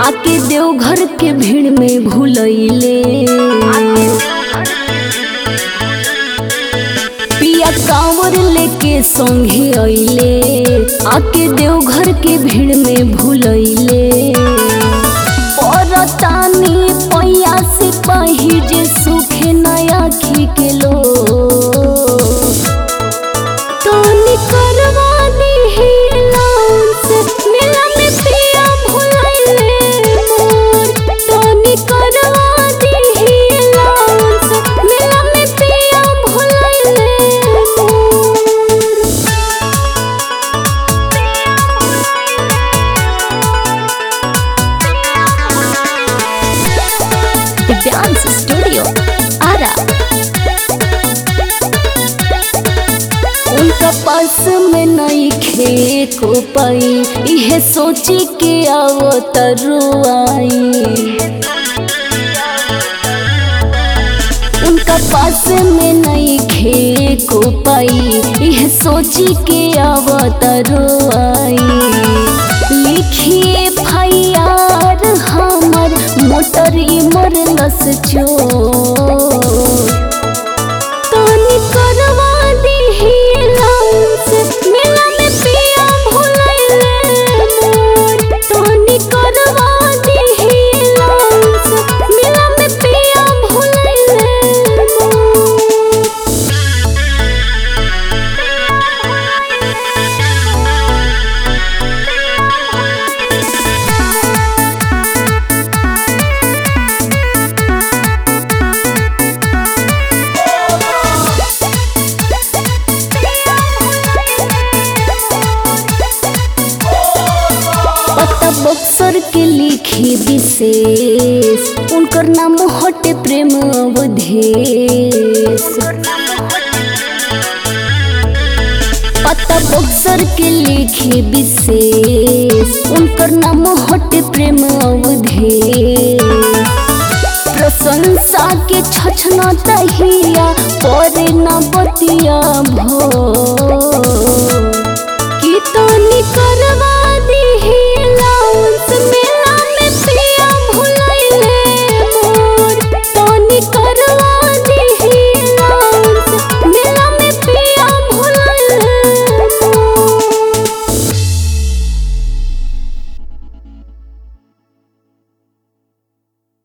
आके देवघर के भीड़ में भूलैले पिया कांवर लेके संगे अइले आके देवघर के भीड़ में भूलैले परतानी पैया से पही जे सुखे नया खी के लो तोनी करवा दी लाउंस मेला में पिया भुलाइले मोर तोनी करवा दी लाउंस मेला में पिया भुलाइले मोर डांस स्टूडियो आरा उनका पास में नहीं खे को पाई इहे सोची के आओ तरुआई उनका पास में नहीं खे को पाई यह सोची के अवतरुआई लिखिए फैयार हमर मोटर इमर लस चोर तोनी करवा दीही लाउंस मेला में पिया भुलाइले मोर तोनी करवा दीही लाउंस मेला में पिया भुलाइले मोर पता बक्सर के लिखी विशेष उनकर नाम हटे प्रेम अवधेश पता बक्सर के लिखी विशेष उनकर नाम हटे प्रेम अवधेश प्रशंसा के छछना